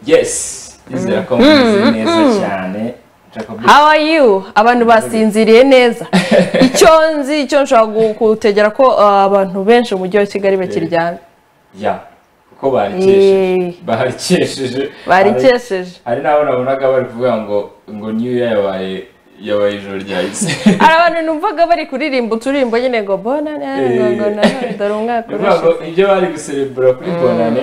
yes izera ko mumeze neza cyane How are you? Abantu basinziriye neza. Icyo nzi icyo nshobora gutegera ko uh, abantu benshi mu mujyi wa Kigali bakiryamye. ya kuko barikesheje Eh. barikesheje Barikesheje. hari n'abo nabonaga bari kuvuga ngo ngo niyo yabaye yabaye ijoro ryahise Hari abantu numvaga bari kuririmba uturirimbo nyine ngo bona nane ngo ngo nanone dore umwaka ni ukuvuga ngo urashize. ibyo bari guserebura kuri bonane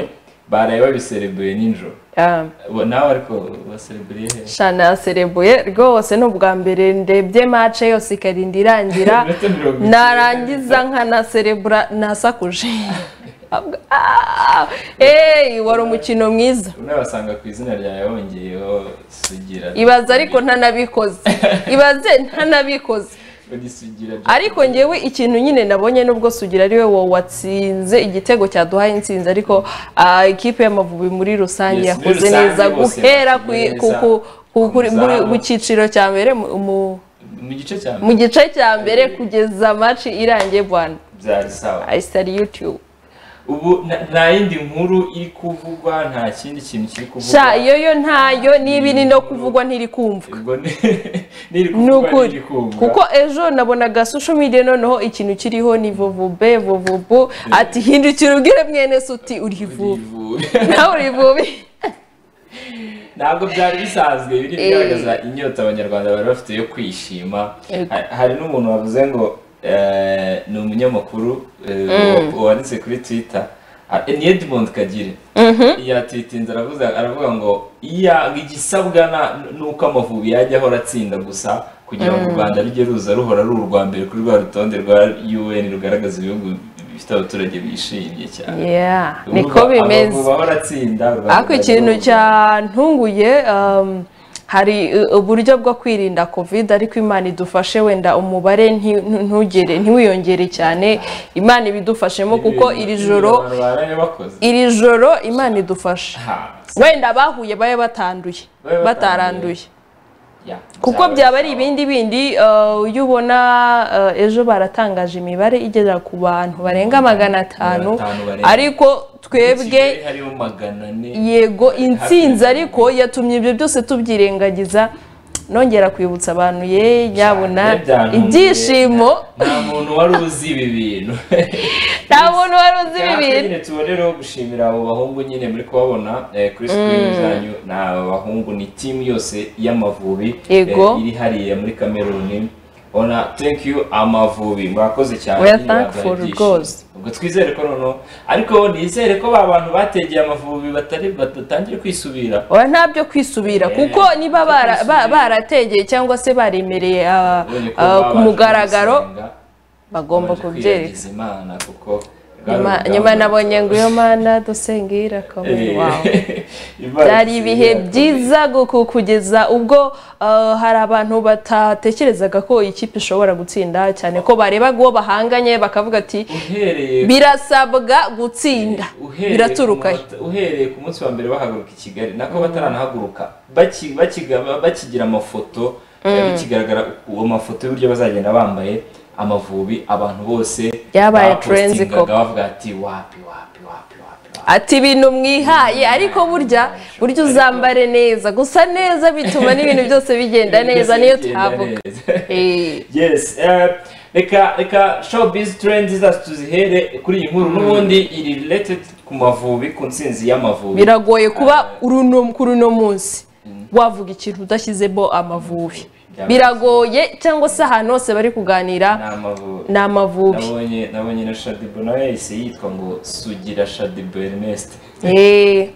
baraye babiserebuye nijoro Ah, Bo- nawe ariko basereburiye hehe sha naserebuye rwose ni ubwa mbere ndebye match yose ikarinda irangira Iminota mirongo itatu. narangiza nkanaserebura nasakuje. Ah, eh, wari umukino mwiza. unabasanga ku izina ryawe wongeyeho sugira ibaze ariko ntanabikoze ibaze ntanabikoze Ugisugira byo- ariko ngewe ikintu nyine nabonye nubwo sugira ari we wa- watsinze igitego cyaduhaye intsinzi ariko ah, ikipe y'amavubi muri rusange Yes, muri yakoze rusange neza bose guhera ku- bakoze neza. ku- ku- ku- kuri- muri- Umuzamu. mu cyiciro cya mbere mu- mu- mu gice cya mu mbere gice cya mbere kugeza maci irangiye bwana byari sawa ayisitari yutube ubu na- nta yindi nkuru iri kuvugwa nta kindi kintu kiri kuvugwa sha iyo yo ntayo niba iri no kuvugwa ntiri kumva ubwo ni- niri ni kuvugwa ukuri niri kumva kuko ejo nabonaga social media noneho ikintu kiriho ni vuvube vuvubu ati hindukira ubwire mwene se uti urivube Urivuga. nawe urivube ntabwo byari bisanzwe biri Eh. bigaragaza inyota abanyarwanda bari bafite yo kwishima Yego. Ha- hari n'umuntu wavuze ngo eh, ni umunyamakuru eh, wa- wanditse kuri twitter Ah, eh, ni edmond kagire yatwitinze aravuze aravuga ngo iya igisabwa na- ni uko amavubi yajya ahora atsinda gusa kugira ngo u rwanda rujye ruza ruhora ari urwa mbere kuri rwa rutonde rwa un rugaragaza ibihugu bifite abaturage bishimye cyane yeah Urumva, niko bimeze Amavubi ahora atsinda u Rwanda ariko ikintu rurahora. cyantunguye um, hari uh, uburyo bwo kwirinda covid ariko imana idufashe wenda umubare nti- ntu- ntugere ntiwiyongere cyane imana ibidufashemo kuko iri joro iri joro imana idufashe wenda abahuye babe batanduye Babe bataranduye kuko kuko byaba ari ibindi bindi uh, iyo ubona uh, ejo baratangaje imibare igera ku bantu barenga magana atanu atanu barenga. ariko twebwe harimo magana ane yego intsinzi Hafi. ariko yatumye ibyo byose tubyirengagiza nongera kwibutsa abantu ye nyabuna Cyane, byantunguye. ibyishimo nta muntu wari uzi ibi bintu nta muntu wari uzi ibi Natwe bintu nyine tubonereho gushimira abo bahungu nyine muri kubabona eh, kuri screen zanyu ni aba bahungu ni timu yose y'amavubi Yego. eh, iri hariya muri kameruni ona thank you amavubi murakoze cyane We are nyine baduhaye thankful ibyishimo. rwose. ubwo twizere ko noneho ariko nizere ko ba bantu bategeye amavubi batari badatangira kwisubira oya ntabyo kwisubira Eh, kuko niba ntabyo bara- ba- kwisubira. barategeye cyangwa se baremereye ah, Ubonye ko ah, ku babanje mugaragaro gusenga, bagomba babanje kubyereka kwiyegeza imana kuko nyuma bwari nyuma urugamba. nabonye ngo iyo mana dusenge irakomeye Eh, wawe Imana byari dusenge ibihe irakomeye. byiza guku- kugeza ubwo uh, hari abantu batatekerezaga ko iyi kipe ishobora gutsinda cyane ko barebaga uwo bahanganye bakavuga ati uhereye birasabwa gutsinda uhereye biraturuka ku munota- uhereye ku munsi wa mbere bahaguruka i kigali nako bataranahaguruka baki- bakiga- bakigira amafoto eh, bikigaragara uwo mafoto y'uburyo bazagenda bambaye amavubi abantu bose Yabaye bapostingaga trends koko. bavuga ati wapi wapi wapi wapi wapi." ati ibintu mwihaye ariko burya burya uzambare neza gusa neza bituma n'ibintu byose bigenda neza niyo Bigenda tuhavuga neza. Eh. yes eh, reka reka showbiz trends zacu tuzihere kuri iyi nkuru n'ubundi iri related ku mavubi ku nsinzi y'amavubi biragoye kuba uruno- kuri uno munsi wavuga ikintu udashyizemo amavubi Byaba biragoye cyangwa se ahantu hose bari ni kuganira amavubi ni amavubi nabonye nabonye na shadibu nawe yahise yitwa ngo sugira shadibu ernest Eh,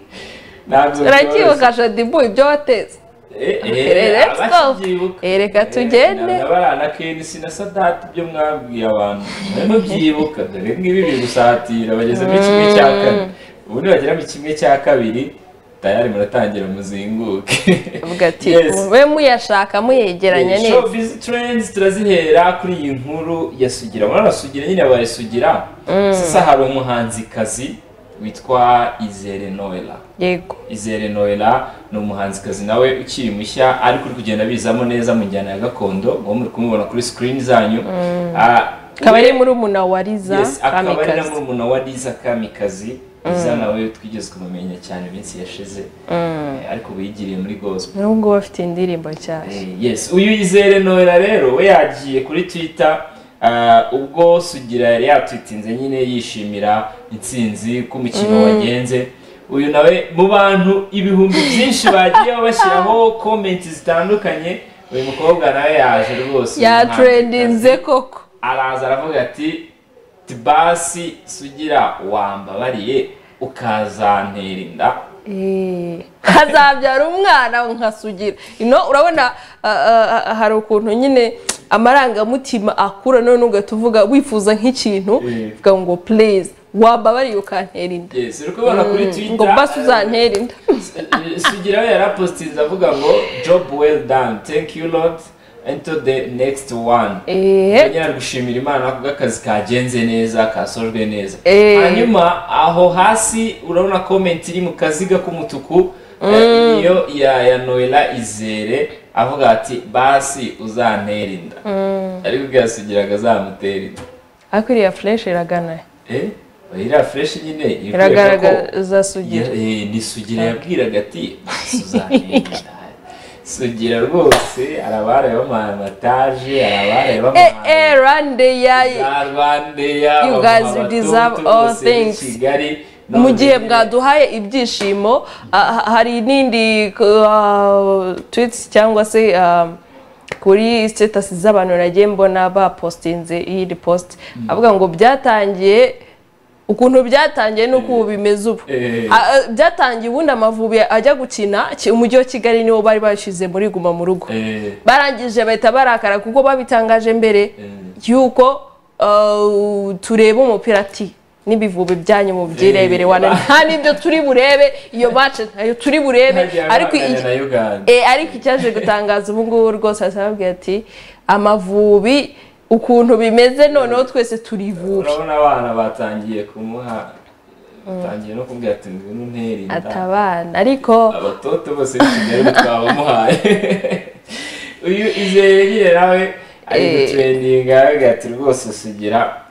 ntabwo byoroshye. uracyibuka shadibu ibyo wateze Eh, Eh, eh, let's go. abakibyibuka. Eh, reka Eh, tugende. na barana kenisi na sadati ibyo mwabwiye abantu murimo byibuka dore ngibi biri gusatira bageze muri kimwe cya kane ubu nibagera mu kimwe cya kabiri tayari muratangira muzinguke avuga ati Yes. we muyashaka muyegeranya Eh, neza showbiz trends turazihera kuri iyi nkuru ya sugira murabona sugira nyine abaye sugira sasa hari umuhanzikazi witwa izere noella yego Izere Noella ni umuhanzikazi nawe ukiri mushya ariko uri kugenda abizamo neza mu njyana ya gakondo ngo muri kumubona kuri screen zanyu Ah, akaba we- ari muri umuna wa riza Yes, akaba ari na kamikazi murumuna wa Liza Kamikazi iza nawe twigeze kumumenya cyane iminsi yashize Eh, ariko ubu yigiriye muri gospel nubwo bafite indirimbo nshyashya Eh, yes uyu yizere nohera rero we yagiye kuri twitter ah, ubwo sugira yari yatwitinze nyine yishimira intsinzi ko umukino wagenze uyu nawe mu bantu ibihumbi byinshi bagiye bashyiraho komenti zitandukanye uyu mukobwa nawe yaje rwose uyu muhanzi. yaturendinze koko araza aravuga ati tibasi sugira wambabariye ukazantera inda Eh, hazabyara umwana nkasugira ino urabona ah, ah, ah, hari ukuntu nyine amarangamutima akura none ugahita uvuga wifuza nk'ikintu Eh. uvuga ngo please wababariye ukantera inda yes uri kubona kuri twitter ngo basi uzantera inda sugira we yarapositinze avuga ngo job well done thank you lord into the next one Eh. Yongera ari gushimira imana kubwo akazi kagenze neza kasojwe neza Eh. hanyuma aho hasi urabona komenti iri mu kaziga k'umutuku eh, niyo ya ya noela izere avuga ati basi uzantera inda ariko bwasugira ngo azamutera inda ariko iriya fureshi iragana eh iriya fureshi nyine ibikwereka ko- iragaragaza sugira Ya- eh, ni sugira yabwiraga ati "Basi uzamenya." sugira rwose hari abaraye bamuhaye amataje hari abaraye eh eh bamuhaye rande yayi za rwandeya You bamuha guys abatutu deserve all bose b'i things. kigali mu gihe None- mwaduhaye ibyishimo ah, ha- hari n'indi ah, tweets cyangwa se ah, kuri status z'abantu nagiye mbona bapostinze iyi post avuga ngo byatangiye ukuntu byatangiye n'uko ubu bimeze ubu Eh. Ah, ah, byatangiye ubundi amavubi ajya gukina ki- umujyi wa kigali niwo bari bashyize muri guma mu rugo Eh, barangije bahita barakara kuko babitangaje mbere Eh. yuko uh, tureba umupira ati n'ibivubi byanyu mu byirebere Eh, wana ba- nta n'ibyo turi burebe iyo match ntayo turi burebe hagiye ariko abanganya iki- na Uganda. eh, ariko icyaje gutangaza ubu ngubu rwose asababwira ati amavubi ukuntu bimeze noneho twese turi ivubi urabona abana batangiye kumuha batangiye no kumubwira ati ngwino untere inda atabana ariko abatoto bose b'i kigali twabamuhaye uyu izere nyine nawe ari Eh. gutrendinga aravuga ati rwose sugira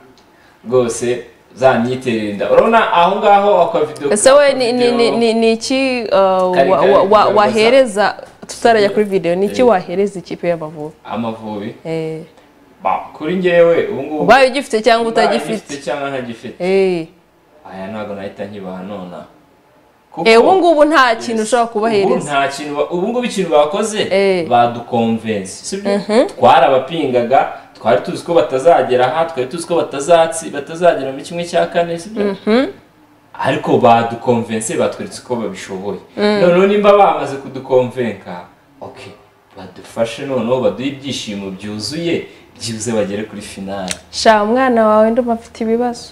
rwose zanyiterera inda urabona aho ngaho akavido ese we ni- ni- ni- ni- ni iki uh, Kari- wa- kari wa- wa- kugaragaza. wahereza tutarajya kuri videwo ni iki Eh. wahereza ikipe y'amavubi amavubi Eh. Ba, kuri njyewe ubu ngubu ubaye ugifite cyangwa mbaye utagifite ngifite cyangwa ntagifite Eh. aya ntabwo nahita nkibaha nona kuko Eh, ubu ngubu nta kintu ushobora ubu kubahereza nta kintu ba- ubu ngubu ikintu bakoze Eh. badukonvensi sibyo twarabapingaga twari tuzi ko batazagera aha twari tuzi ko batazatsi batazagera muri kimwe cya kane sibyo ariko badukonvense batweretse ko babishoboye noneho nimba bamaze kudukonvenka oke badufashe noneho baduhe ibyishimo byuzuye byibuze bagere kuri finale sha umwana wawe ndumva afite ibibazo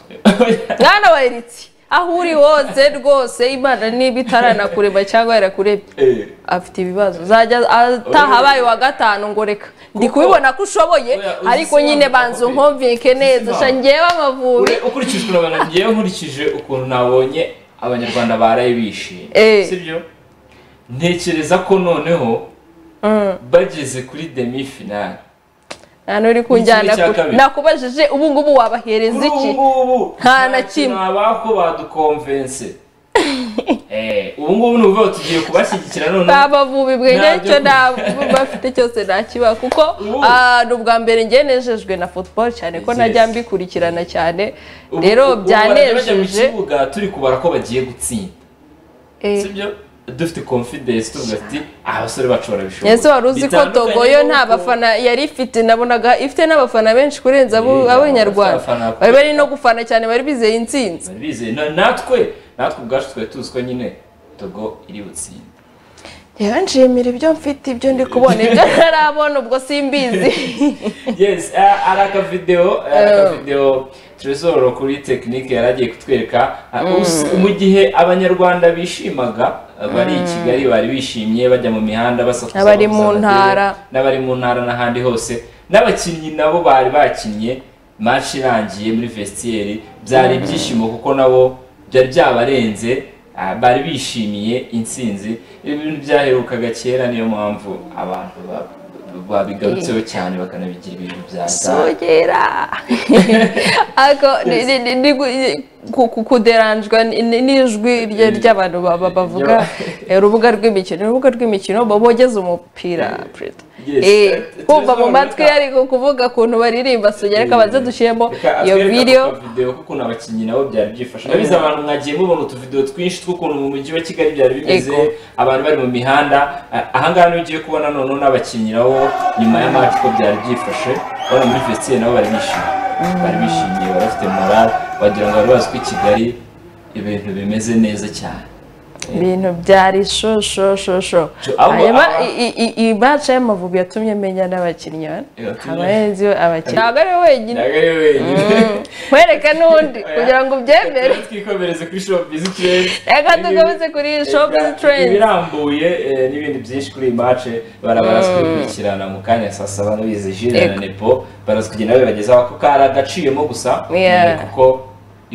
mwana wa eritsi aho uri hose rwose imana niba itaranakureba cyangwa yarakurebye Eh. afite ibibazo zajya ataha abaye uwa gatanu ngo reka ndi Kuko- kubibona ko ushoboye Oya, uzi ariko se nyine wamva banza uko- nkumvike neza Uzi sha se njyewe amavubi Ure- ukurikije ukuntu abantu ngewe nkurikije ukuntu nabonye abanyarwanda baraye bishimye Eh. sibyo ntekereza ko noneho bageze kuri demi finale nta n'uri kunjyana cya kure. kabiri. nakubajije ubu ngubu wabahereza kuri iki ubu ngubu Nta na kimwe. ntabako badukonvense Eh, ubu ngubu ni ukuvuga ngo tugiye kubashyigikira noneho abavubi bwe Ntabyo nicyo ku- nta bafite cyose nakiba kuko Ubu. ah, ni ubwa mbere njye nejejwe na football cyane ko Yes. najya mbikurikirana cyane Ubu- rero ubu barajya bajya mu byanejeje kibuga turi kubara ko bagiye gutsinda Eh, sibyo dufite confidence tuvuga ati "Ah, abasore bacu barabishobora ese wari uzi ko Bitandukanye togo yo nta n'uko- bafana yari ifite nabonaga ifite n'abafana benshi kurenza abo- Eh, abanyarwanda abafana bakomeye. bari bari no gufana cyane bari bizeye intsinzi bari bizeye Na- natwe natwe ubwacu twari tuzi ko nyine togo iri butsinde rero nshimira ibyo mfite ibyo ndi kubona ibyo ntarabona ubwo simbizi yes eh, ari akavidewo eh, ari akavidewo tresor kuri tekinike yari agiye kutwereka Ah, us- mu gihe abanyarwanda bishimaga eh, bari i kigali bari bishimye bajya mu mihanda basakuza Abari mu bavuza amadebe, ntara. n'abari mu ntara n'ahandi hose n'abakinnyi nabo bari bakinnye match irangiye muri vestiaire byari ibyishimo kuko nabo byari byabarenze ah, bari bishimiye intsinzi ibintu byaherukaga kera niyo mpamvu abantu ba- babigarutseho cyane bakanabigira ibintu bya sogera ariko ni- ni- ni- ni gu- ku- ku- kuderanjwa ni- ni- n'ijwi rye ry'abantu ba- ba- bavuga eh, urubuga rw'imikino urubuga rw'imikino bo bogeza umupira Prita. Yes, Eh, eh, kumva mu tuzaruhuka. matwi ariko kuvuga ukuntu baririmba sogera reka banze dushyiremo iyo video videwo kuko abakinnyi nabo byari byifashe ndabizi abantu mwagiye mubona utuvidewo twinshi tw'ukuntu mu mujyi wa kigali byari bimeze Yego. abantu bari mu mihanda Ah, ahangaha niho ugiye kubona noneho n'abakinnyi nabo nyuma ya match uko byari byifashe urabona muri vestiaire nabo bari bishimye bari bishimye bari bafite morale wagira ngo bari bazi ko i kigali ibintu bimeze neza cyane ibintu byari shoshoshosho Jo, abo- hanyuma aba- i- i- i- imaca y'amavubi yatumye menya n'abakinnyi Yatumye- abahenzi abakinnyi ntabwo ari we wenyine ntabwo ari we wenyine nkwereke n'undi kugira ngo ubyemere Reka twikomereze kuri shopizi trend Reka tugaruke kuri Showbiz Trends. ibirambuye eh, n'ibindi byinshi kuri iyi mace barabaraza kubikurikirana mu kanya saa saba n'ubizi jire na Yego. nepo baraza kugenda babibagezaho ako kari agaciyemo gusa Yeah. kuko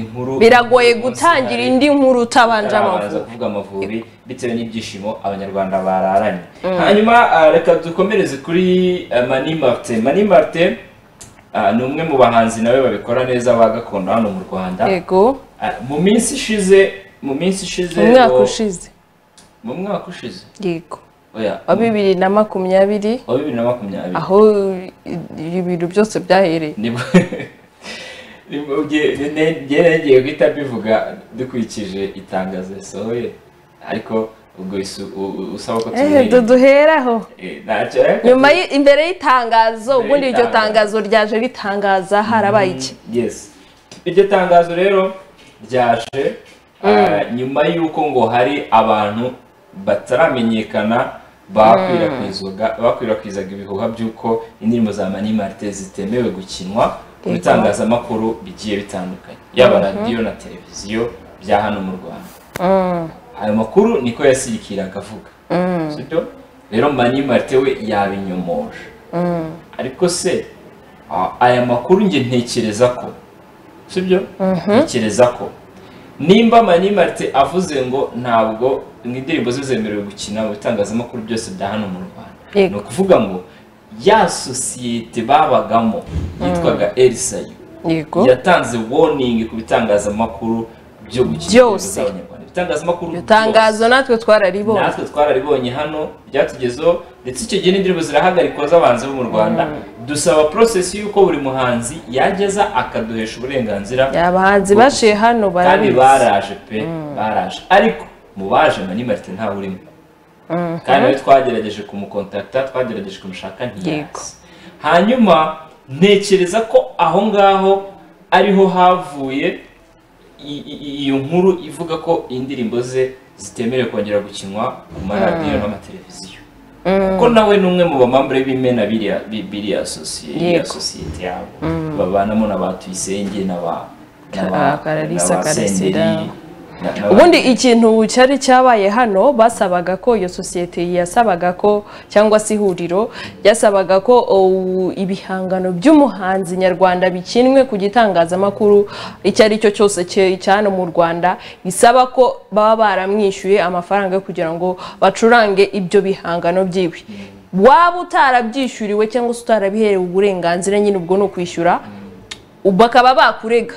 inkuru biragoye gutangira indi nkuru utabanje barabanza amavubi kuvuga amavubi bitewe n'ibyishimo abanyarwanda bararanye hanyuma ah, reka dukomereze kuri ah, mani martin mani martin ah, ni umwe mu bahanzi nawe babikora neza ba gakondo hano mu rwanda yego Ah, mu minsi ishize mu minsi ishize mu mwaka bo- ushize mu mwaka ushize yego oya wa bibiri na makumyabiri wa bibiri na makumyabiri aho i- ibintu byose byahereye nibwo nibwo bye- ne- ne- njye nagiye guhita mbivuga dukurikije itangazo risohoye ariko ubwo isu- u- u- usaba ko ehe tumenya duheraho Eh, ntacyo ariko- nyuma y- imbere y'itangazo Imbere ubundi iryo y'itangazo. tangazo ryaje ritangaza harabaye iki yes iryo tangazo rero ryaje ah, nyuma y'uko ngo hari abantu bataramenyekana bakwirakwizaga bakwirakwizaga ibihuha by'uko indirimbo za mani marite zitemewe gukinwa mu Yego. bitangazamakuru bigiye bitandukanye yaba radiyo na televiziyo bya hano mu rwanda ayo makuru niko yasirikiraga avuga sibyo rero mani marite we yabinyomoje ariko se a- aya makuru njye ntekereza ko sibyo ntekereza ko nimba mani marite avuze ngo ntabwo indirimbo ze zemerewe gukina mu bitangazamakuru byose bya hano mu rwanda Yego. ni ukuvuga ngo ya sosiyete babagamo yitwaga erisayu yego yatanze warning ku bitangazamakuru byo gukina indirimbo Byose. z'abanyarwanda ibitangazamakuru iryo byose tangazo natwe twararibonye natwe twararibonye hano byatugezeho ndetse icyo gihe n'indirimbo zirahagarikwa z'abanzi bo mu rwanda dusaba process y'uko buri muhanzi yageza akaduhesha uburenganzira abahanzi baciye hano kandi barabizi baraje pe baraje ariko mu baje mani marite ntawe urimo kandi nawe twagerageje kumukontakita twagerageje kumushaka Yego. ntiyazi hanyuma ntekereza ko aho ngaho ariho havuye i- i- i- iyo nkuru ivuga ko indirimbo ze zitemerewe kongera gukinwa ku maradiyo n'amateleviziyo kuko nawe ni umwe mu bamambure b'imena biriya bi- biriya sosiye- biriya Yego. sosiyete yabo babanamo na ba tuyisenge na ba na Ah, ba Clarisse na ba Karasira. Senderi, na- na ba- ubundi ikintu cyari cyabaye hano basabaga ko iyo sosiyete yasabaga ko cyangwa se ihuriro ryasabaga ko oh, ibihangano by'umuhanzi nyarwanda bikinwe ku gitangazamakuru icyo ari cyo cyose cye- cya hano mu rwanda bisaba ko baba baramwishyuye amafaranga kugira ngo bacurange ibyo bihangano byiwe waba utarabyishyuriwe cyangwa se utarabiherewe uburenganzira nyine ubwo ni ukwishyura ubu bakaba bakurega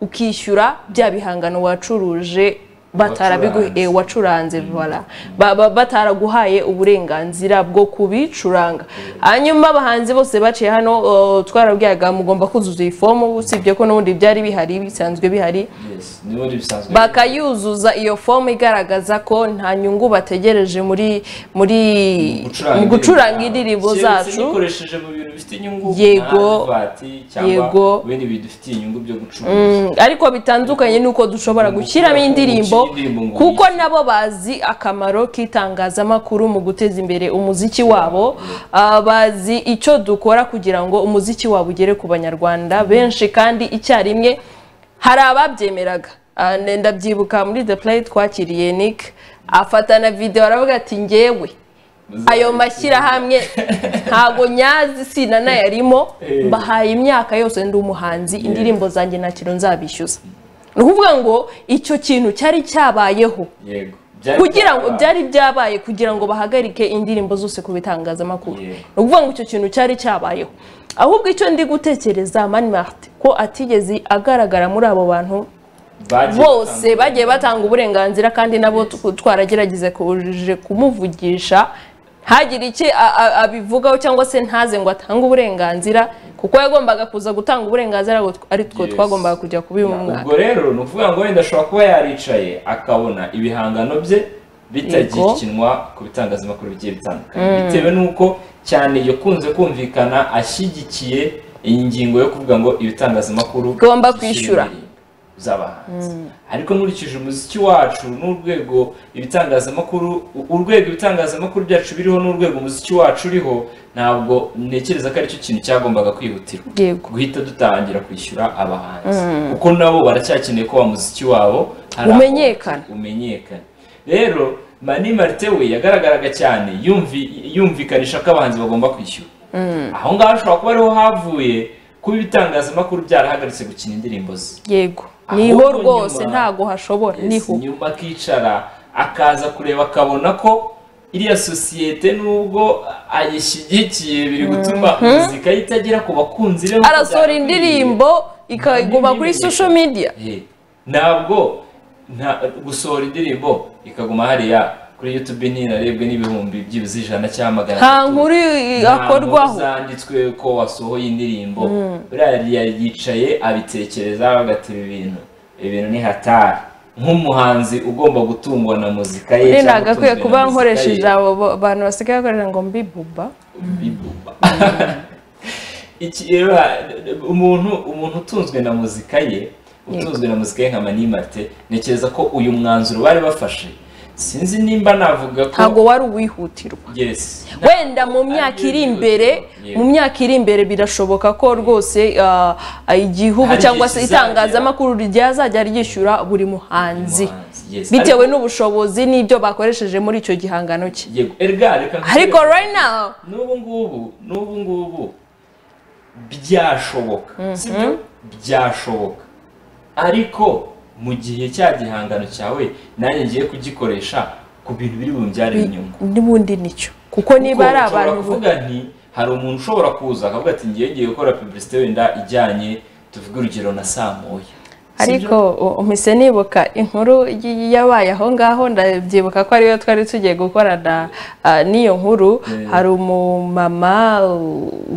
ukishyura bya bihangano wacuruje batarabiguhe Wacuranze. wacuranze vola Ba- ba- bataraguhaye uburenganzira bwo kubicuranga hanyuma abahanzi bose baciye hano uh, twarabwiraga mugomba kuzuza iyi fomu usibye ko n'ubundi byari bihari bisanzwe bihari Yes, n'ubundi bisanzwe bakayuzuza iyo fomu igaragaza ko nta nyungu bategereje muri muri mu gucuranga indirimbo keretse zacu nikoresheje mu bintu bifite inyungu Yego. nka vati cyangwa Yego. ibindi bintu bifite inyungu byo gucuruza Mm, ariko bitandukanye n'uko dushobora gushyiramo indirimbo gushyira indirimbo ngo kuko yitse. nabo bazi akamaro k'itangazamakuru mu guteza imbere umuziki wabo Ah, bazi icyo dukora kugira ngo umuziki wabo ugere ku banyarwanda benshi kandi icyarimwe hari ababyemeraga Ah, ne- ndabyibuka muri the play twakiriye nick afatana video aravuga ati njyewe ayo mashyirahamwe ntabwo nyazi sinanayarimo Eh. mbahaye imyaka yose ndi umuhanzi indirimbo zanjye nta kintu nzabishyuza ni ukuvuga ngo icyo kintu cyari cyabayeho yego Byari kugira ngo byabaye. byari byabaye kugira ngo bahagarike indirimbo zose ku bitangazamakuru Yeah. ni ukuvuga ngo icyo kintu cyari cyabayeho ahubwo icyo ndi gutekereza mani marite ko atigeze agaragara muri abo bantu Bagiye bose batandukanye. bagiye batanga uburenganzira kandi nabo tu- twaragerageza kubujije kumuvugisha ntagire icyo a- a- abivugaho cyangwa se ntaze ngo atange uburenganzira kuko yagombaga kuza gutanga uburenganzira ngo tw- ari two Yes. twagombaga kujya kubimwaka ubwo rero ni ukuvuga ngo wenda ashobora kuba yaricaye akabona ibihangano bye bitagikinwa ku bitangazamakuru bigiye bitandukanye bitewe n'uko cyane yakunze kumvikana ashyigikiye ingingo yo kuvuga ngo ibitangazamakuru Ugomba bishyire kwishyura. indirimbo z'abahanzi ariko nkurikije umuziki wacu n'urwego ibitangazamakuru urwego ibitangazamakuru byacu biriho n'urwego umuziki wacu uriho ntabwo ntekereza ko aricyo kintu cyagombaga kwihutirwa yego guhita dutangira kwishyura abahanzi kuko nabo baracyakeneye ko wa muziki wabo hari aho Umenyekana. umenyekana rero mani marite we yagaragaraga cyane yumvi yumvikanisha ko abahanzi bagomba kwishyura aho ngaho ashobora kuba ariho havuye kuba ibitangazamakuru byarahagaritse gukina indirimbo ze yego Ahubwo niho rwose nyuma- ntago hashobora niho nyuma akicara akaza kureba akabona ko iriya sosiyete nubwo ayishyigikiye biri gutuma muzika ye itagera ku bakunzi be arasohora indirimbo ikaguma kuri Ntibimenyesha. social media Eh, ntabwo nta- gusohora indirimbo ikaguma hariya kuri youtube ntinarebwe n'ibihumbi byibuze ijana cyangwa magana nta atatu. nkuru akorwaho Ntabwo zanditswe ko wasohoye indirimbo buriya yicaye abitekereza agata ibi bintu ibi bintu ni hatari nk'umuhanzi ugomba gutungwa na muzika ye rero cyangwa nagakwiye utunzwe kuba na muzika nkoresheje ye. abo bo- bantu basigaye bakorera ngo mbibuba Bibuba. Iki rero umuntu umuntu utunzwe na muzika ye utunzwe na muzika ye nka manimate ntekereza ko uyu mwanzuro bari bafashe sinzi nimba navuga ko ntabwo wari uwihutirwa yes wenda mu myaka iri imbere Yego. mu myaka iri imbere birashoboka ko rwose ah, igihugu Hari cyangwa se igihe kizagera. itangazamakuru ryazajya ryishyura buri muhanzi Yes. bitewe n'ubushobozi n'ibyo bakoresheje muri icyo gihangano cye Yego, erega reka nkubwire- ariko right now n'ubu ngubu n'ubu ngubu byashoboka sibyo byashoboka ariko mu gihe cya gihangano cyawe nanjye ngiye kugikoresha ku bintu biri bumbyarire inyungu n'ubundi nicyo kuko niba Kuko ari ushobora abantu kuvuga nti hari umuntu ushobora kuza akavuga ati ngiye ngiye gukora publicité wenda ijyanye tuvuge urugero na saa moya ariko umise nibuka inkuru y- yabaye aho ngaho ndabyibuka ko ariyo twari tugiye gukorana ah, n'iyo nkuru hari umumama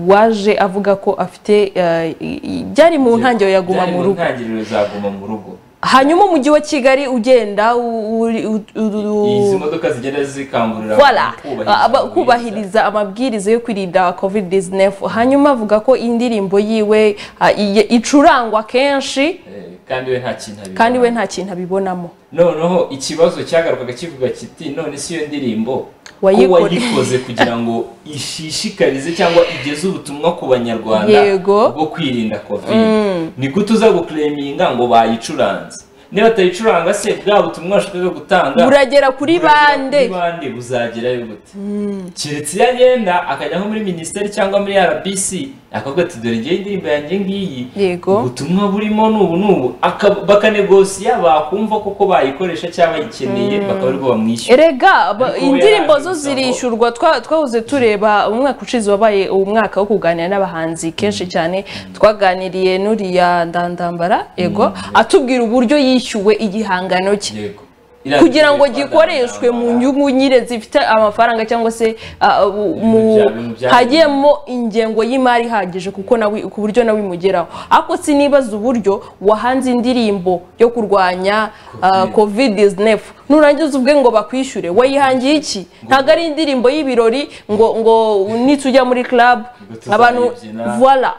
waje avuga ko afite ah, i- i- byari mu ntangiriro ya guma Byari mu mu rugo ntangiriro za guma mu rugo hanyuma umujyi wa kigali ugenda u- uri- u- u- izi modoka zigenda zikangurira Voilà. abantu Aba- kubahiriza amabwiriza yo kwirinda covid 19 hanyuma avuga ko indirimbo yiwe ah, iye- icurangwa kenshi Eh, kandi we nta kintu abibona. kandi we nta kintu abibonamo noneho ikibazo cyagarukaga kivuga kiti none si iyo ndirimbo ko Wayikore- wayikoze kugira ngo ishishikarize cyangwa igeze ubutumwa ku banyarwanda Yego. bwo kwirinda covid ni gute uza gukureminga ngo bayicuranze niba batayicuranga se bwa butumwa bashaka gutanga buragera kuri buragera bande kuri bande buzagerayo gute keretse iyo agenda akajya nko muri minisiteri cyangwa muri rbc akavuga ati dore ngewe indirimbo yanjye ngiyi Yego. ubutumwa burimo n'ubu n'ubu Aka- bakanegosiya bakumva koko bayikoresha cyangba bayikeneye bakaba aribwo bamwishyura erega ba- Ariko we indirimbo zo yarangiza ngo- zirishyurwa twa- twahoze tureba umwaka ushize wabaye umwaka wo kuganira n'abahanzi kenshi cyane twaganiriye n'uriya ndandambara yego atubwira uburyo yishyuwe igihangano cye Yego. kugira ngo gikoreshwe mu nyungu nyine zifite amafaranga cyangwa se ah, u- mu bya- ibintu bya- hagiyemo ingengo y'imari ihagije kuko nawe ku buryo nawe imugeraho ariko sinibaza uburyo wahanze indirimbo yo kurwanya ah, covid 19 nurangiza ubwe ngo bakwishyure wayihangiye iki ntabwo ari indirimbo y'ibirori ngo ngo nitujya muri club tuzayibyina. abantu voila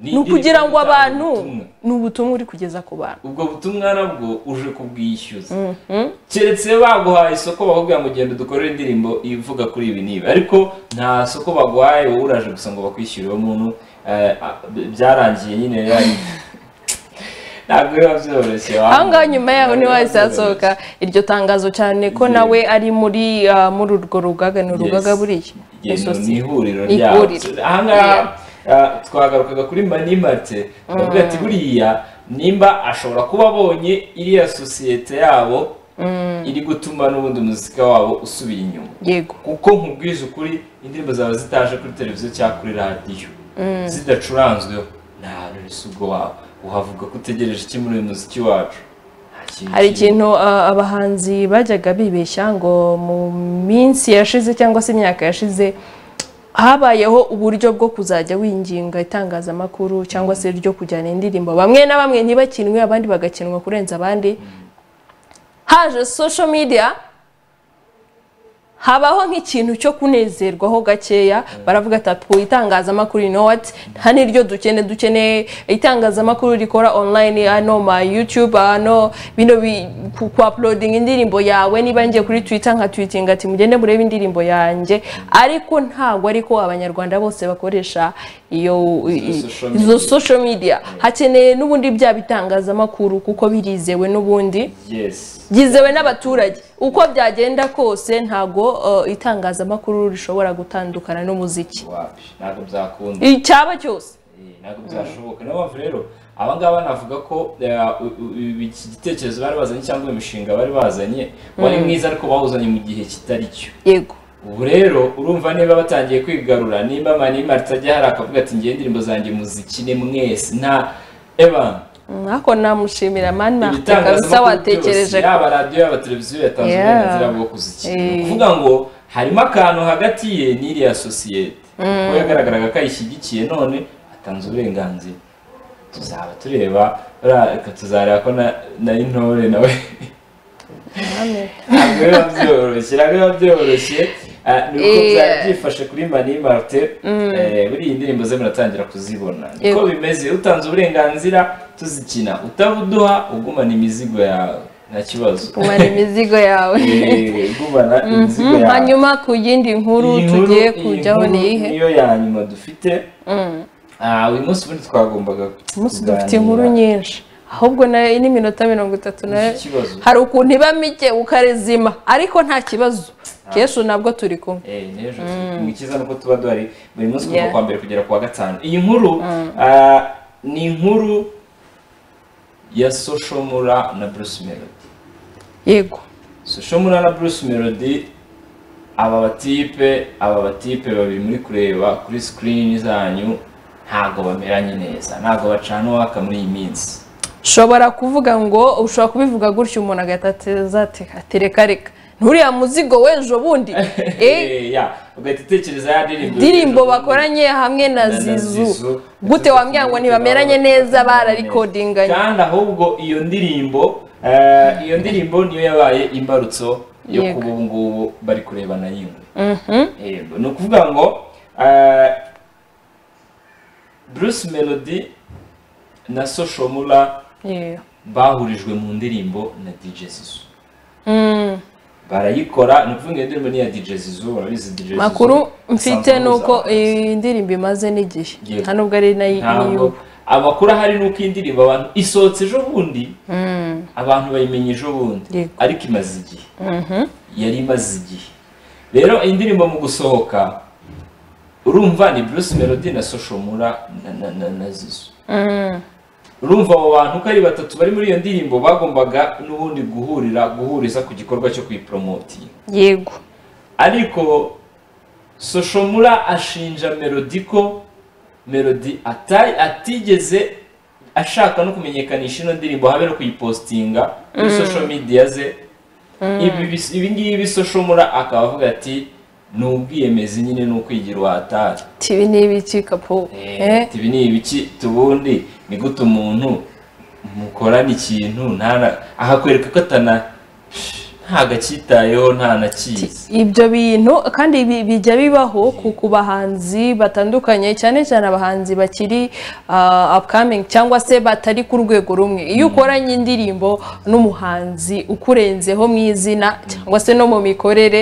ni Ni ukugira indirimbo ngo itanga abantu ubutumwa. ni ubutumwa uri kugeza ku bantu ubwo butumwa nabwo uje kubwishyuza keretse baguhaye isoko bakubwira ngo genda dukorere indirimbo ivuga kuri ibi n'ibi ariko nta soko baguhaye wowe uraje gusa ngo bakwishyure uwo muntu eh, a- byarangiye nyine yani ntabwo biba byoroshye aho ngaho nyuma yaho niho hahise hasohoka iryo tangazo cyane ko nawe ari muri ah, muri urwo rugaga ni urugaga buriya Yes, ni Ni sosiyete. ihuriro Ni ryabo ihuriro. ahangaha ah, twagarukaga kuri manimate bavuga ati buriya nimba ashobora kuba abonye iriya sosiyete yabo iri gutuma n'ubundi umuziki wabo usubira inyuma yego kuko nkubwije ukuri indirimbo zawe zitaje kuri televiziyo cyangwa kuri radiyo zidacuranzweho nta rurisugo wawe uhavuga ko utegereje iki muri uyu muziki wacu Nta kintu hari kirimo. ikintu a- abahanzi bajyaga bibeshya ngo mu minsi yashize cyangwa se imyaka yashize habayeho uburyo bwo kuzajya winginga itangazamakuru cyangwa se ryo kujyana indirimbo bamwe na bamwe ntibakinwe abandi bagakinwa kurenza abandi haje social media habaho nk'ikintu cyo kunezerwaho gakeya baravuga ati "Ati, ubu itangazamakuru you know what nta n'iryo dukene dukeneye itangazamakuru rikora online hano ma youtube hano bino bi- ku ku uploading indirimbo yawe niba ngiye kuri twitter nka tweeting ati mugende murebe indirimbo yanjye ariko ntabwo ariko abanyarwanda bose bakoresha iyo i- social izo media. social media hakeneye n'ubundi bya bitangazamakuru kuko birizewe n'ubundi yes byizewe n'abaturage uko byagenda kose ntago uh, itangazamakuru rishobora gutandukana n'umuziki wapi ntabwo byakunda icyaba cyose Eh, ntabwo byashoboka niyo mpamvu rero aba ngaba navuga ko eh, u- u- u- iki gitekerezo bari bazanye cyangwa uyu mushinga bari bazanye wari mwiza ariko bawuzanye mu gihe kitari cyo yego ubu rero urumva niba batangiye kwigarura nimba manima ritajya hari akavuga ati ngiye indirimbo zanjye muzikine mwese nta eba nako namushimira mani marite kabisa ibitangazamakuru byose watekereje yaba radiyo yaba televiziyo yatanze Yeah. uburenganzira bwo kuzikina Eh. ni ukuvuga ngo harimo akantu hagati ye n'iriya sosiyete kuko yagaragaraga ko ayishyigikiye none atanze uburenganzira tuzaba tureba ra- reka tuzareba ko na- na intore nawe ntabwo biba byoroshye ntabwo biba byoroshye Ah, ni uko Eh. byari byifashe kuri mani marite Eh, buriya iyi indirimbo ze muratangira kuzibona niko Yego. bimeze utanze uburenganzira tuzikina utabuduha ugumana imizigo yawe nta kibazo kumara imizigo yawe Eh, ugumana imizigo Mm, yawe hanyuma ku yindi nkuru Iyi nkuru- tugiye iyi kujyaho nkuru ni iyihe niyo ya nyuma dufite Mm, Ah, uyu munsi ubundi twagombaga umunsi dufite kuganira. inkuru nyinshi ahubwo na n'iminota mirongo itatu nayo Iki kibazo. hari ukuntu iba mike ukarezima ariko nta kibazo keshi nabwo turi kumwe Eh, n'ejo ni cyiza nuko tuba duhari buri munsi kuva Yeah. ku wa mbere kugera ku wa gatanu iyi nkuru ah, ni inkuru ya soshomura na bruce melody yego soshomura na bruce melody aba batipe aba batipe babiri muri kureba kuri sikirini zanyu ntabwo bameranye neza ntabwo bacana uwaka muri iyi minsi ushobora kuvuga ngo ushobora kubivuga gutyo umuntu agahita ateza ati ati reka reka nturiya muzigo w'ejo bundi eh Eh, ya, ugahita utekereza ya ndirimbo indirimbo bakoranye hamwe na na- na Zizou. zizu gute wambwira ngo ntibameranye neza bararikodinganye kandi ahubwo iyo ndirimbo eh, iyo ndirimbo niyo yabaye imbarutso yo Yego. kuba ubu ngubu bari kurebana yingwe yego ni ukuvuga ngo eh, bruce melody na soshomura Yeah. bahurijwe mu ndirimbo na dj zizu Mm. barayikora ni ukuvuga iyo ndirimbo ni iya dj zizu urabizi dj zizu makuru mfite asanzwe nuko ahuza abahanzi. iyi ndirimbo imaze n'igihe Yego. nta nubwo ari nayo ntabwo amakuru ahari ni uko iyi ndirimbo abantu isohotse ejo bundi abantu bayimenye ejo bundi Yego. ariko imaze igihe yari imaze igihe rero iyi ndirimbo mu gusohoka urumva ni bruce melody na soshomura na, na, na, na zizo urumva abo bantu uko ari batatu bari muri iyo ndirimbo bagombaga n'ubundi guhurira guhuriza ku gikorwa cyo kuyiporomotinga yego ariko soshomura ashinja melody ko melody ata- atigeze ashaka no kumenyekanisha ino ndirimbo habe no kuyipostinga kuri social media ze Ibi bis- ibi ngibi soshomura akaba avuga ati ni ubwiyemezi nyine ni ukwigira uhatari tibi n'ibiki kapo eh ibi ni ibiki tubundi ni gute umuntu mukorana ikintu ntana- akakwereka ko atana ntagacyitayeho ntanakizi ibyo bintu kandi bi- bijya bibaho ku ku bahanzi batandukanye cyane cyane abahanzi bakiri ah, upcoming cyangwa se batari ku rwego rumwe iyo ukoranye indirimbo n'umuhanzi ukurenzeho mu izina cyangwa se no mu mikorere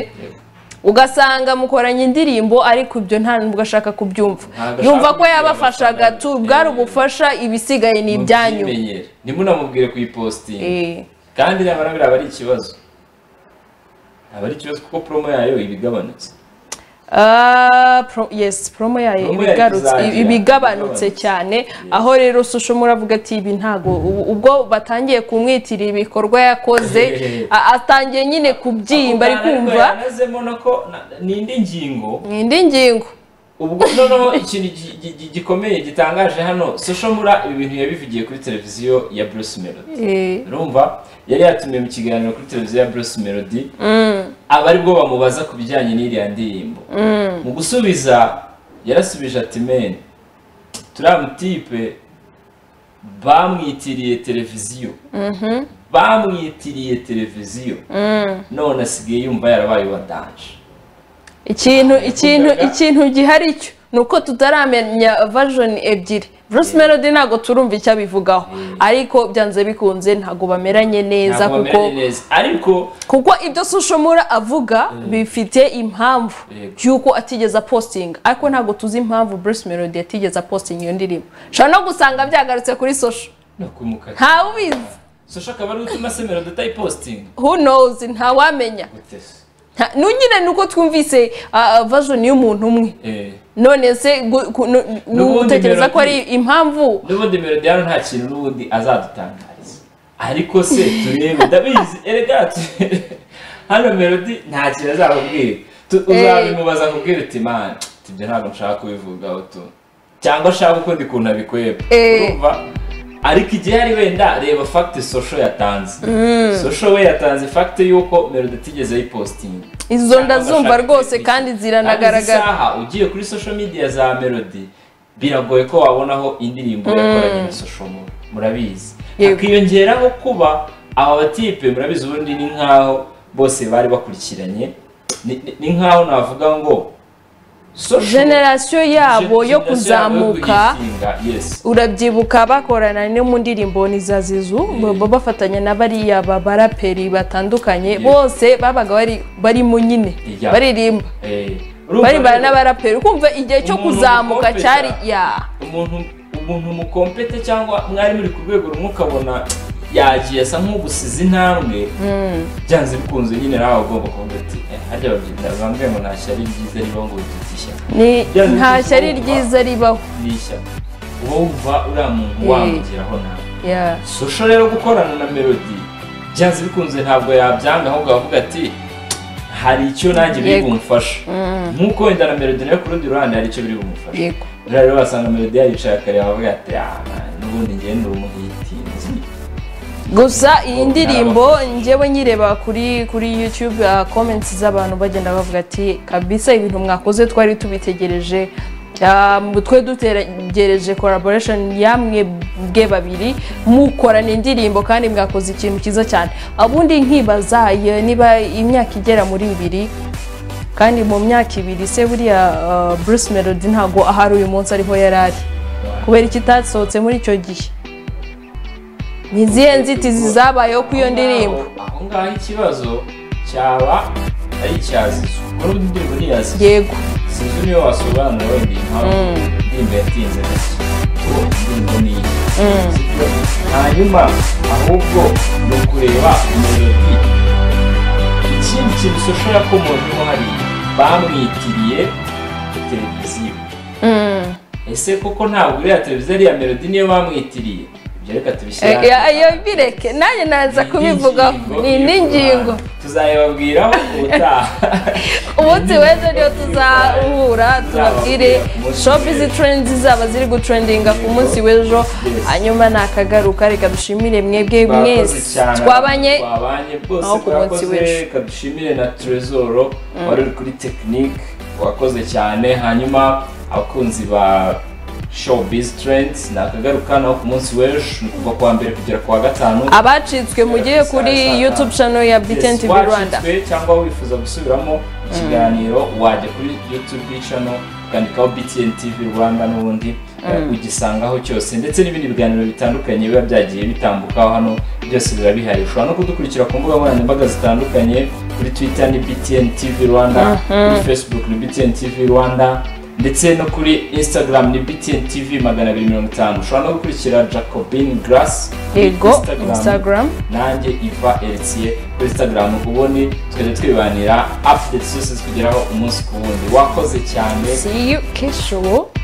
ugasanga mukoranye indirimbo ariko ibyo nta nubwo ashaka kubyumva Ntabwo yumva ashaka ko yabafashaga kubyabafasha. tu bwari ubufasha ibisigaye ni ibyanyu Mubyimenyere. ntimunamubwire kuyipositinga Eh, kandi nyamara biriya aba ari ikibazo aba ari ikibazo kuko promo yayo iba igabanutse Ah, pro- yes promo yayo Promo yayo ibigarutse izagira, ibigabanutse igabanutse. cyane aho rero susho muravuga ati ibi ntago ubu- ubwo batangiye kumwitira ibikorwa yakoze a- atangiye nyine kubyimba ari kumva yanazemo nako na- ni indi ngingo ni indi ngingo ubwo noneho ikintu gi- gi- gi- gikomeye gitangaje hano social mura ibi bintu yabivugiye kuri televiziyo ya bruce melody Eh, urumva yari yatumiwe mu kiganiro kuri televiziyo ya bruce melody aba ari bwo bamubaza ku bijyanye n'iriya ndirimbo mu gusubiza yarasubije ati men turiya mutipe bamwitiriye televiziyo bamwitiriye televiziyo none asigaye yumva yarabaye uwa danje ikintu ikintu yakundaga- ikintu gihari cyo ni uko tutaramenya version ebyiri Bruce Melody ntabwo turumva icyo abivugaho ariko byanze bikunze ntabwo bameranye neza Ntabwo kuko bameranye neza ariko kuko ibyo sushomura avuga bifite impamvu Yego. y'uko atigeze apostinga ariko ntabwo tuzi impamvu Bruce Melody yatigeze apostinga iyo ndirimbo ushobora no gusanga byagarutse kuri social nakumukati ntawe ubizi sosha akaba ari utuma se melody atayipositinga who knows ntawamenya gute se Nta- nu nyine nuko twumvise ah, ah, version y'umuntu umwe Eh, none se gu- ku- nu- N'ubundi utekereza ko ari Melody- impamvu n'ubundi melody hano nta kintu n'ubundi azadutangariza ariko se turebe ndabizi erega tu- hano melody nta kintu azakubwira Tu- uzabimubaza kubwira uti man ibyo ntabwo nshaka kubivugaho tu cyangwa nshaka ukundi kuntu abikweba Eh. urumva ariko igihe ari wenda reba fagiti sosho yatanze sosho we yatanze fagiti y'uko melody atigeze ayipositinga izo ndazumva rwose kandi ziranagaragara Kandi izi saha ugiye kuri social media za melody biragoye ko wabonaho indirimbo yakoranye na social media murabizi Yego. hakiyongeraho kuba aba batipe murabizi ubundi ni nkaho bose bari bakurikiranye ni, ni- ni nkaho navuga ngo social- generasiyo yabo yo generation yabo yo kuzamuka kuyitinga, yes urabyibuka bakorana no mu ndirimbo ni za zizu baba bafatanya na bariya ba- baraperi batandukanye bose babaga bari barimo nyine Yeah. baririmba Eh, urumva baririmba rero, n'abaraperi ukumva igihe cyo Umuntu kuzamuka mukompeta. cyari ya umuntu umuntu mukompete cyangwa mwari muri ku rwego rumwe ukabona yagiye asa nk'ugusize intambwe byanze bikunze nyine nawe ugomba kuvuga ati "Eh, harya babyita bambwiye ngo ntashya ari ryiza ribaho ngo wibyite ishyaka ni Yeah, nta shyari ukumva. ryiza ribaho ni ishyaka uba wumva uriya muntu Eh. wamugeraho nawe Yeah. sosho rero gukorana na melody byanze bikunze ntabwo yabyanga ahubwo avuga ati hari icyo nanjye biri Yego. bumufasha nk'uko wenda na melody nayo ku rundi ruhande hari icyo biri bumufasha yego Buriya rero basanga melodi yaricaye akareba avuga ati "Ah, n'ubundi njye ndi umuhitinzi gusa iyi ndirimbo njyewe nyireba kuri kuri youtube ah, comments z'abantu bagenda bavuga ati kabisa ibintu mwakoze twari tubitegereje Ah, mu twe dutegereje collaboration yamwe bwe babiri mukorana indirimbo kandi mwakoze ikintu cyiza cyane ubundi nkibaza iyo niba imyaka igera muri ibiri kandi mu myaka ibiri se buriya ah, Bruce Melody ntago ahari uyu munsi ariho yari ari kubera ikitasohotse muri icyo gihe ni izihe nzitizi zabayeho kuri iyo ndirimbo Aho- aho ngaho ikibazo cyaba ari icya zizu kuko n'ubundi indirimbo ni iya zizu yego zizu niyo wasobanura wenda iyi mpamvu indirimbo yatinze gusa ubu indirimbo ni iyi Sibyo? hanyuma ahubwo ni ukureba melodi ikindi kintu sosho yakomojemo hariya bamwitiriye televiziyo ese koko ntabwo uriya televiziyo ariya melodi niyo bamwitiriye ibyo reka Eh, tubishyira eh, ayo bireke nanjye naza kubivugaho ni indi ngingo tuzayibabwiraho ubutaha umunsi w'ejo niyo tuzahura tubabwire shopizi trendizi zaba ziri gutrendinga ku munsi w'ejo hanyuma nakagaruka reka dushimire mwebwe mwese twabanye twabanye aho bwose ku munsi twakoze w'ejo. reka dushimire na trezoro wari uri kuri tekinike wakoze cyane hanyuma abakunzi ba showbiz trends nakagaruka naho ku munsi w'ejo ni kuva kuwa mbere kugera kuwa gatanu abacitswe mujye kuri youtube channel ya btn Yes, tv rwanda wacitswe cyangwa wifuza gusubiramo ikiganiro wajya kuri youtube channel ukandikaho btn tv rwanda n'ubundi eh, ugisangaho cyose ndetse n'ibindi biganiro bitandukanye biba byagiye bitambukaho hano byose biba bihari ushobora no kudukurikira ku mbuga nkoranyambaga zitandukanye kuri twitter ni btn tv rwanda kuri facebook ni btn tv rwanda ndetse no kuri instagram ni btn tv magana abiri mirongo itanu ushobora no gukurikira jacobin grass yego instagram nanjye iva elisiye kuri instagram ubundi tukajya twibanira afite zose zikugeraho umunsi ku wundi wakoze cyane see you kesho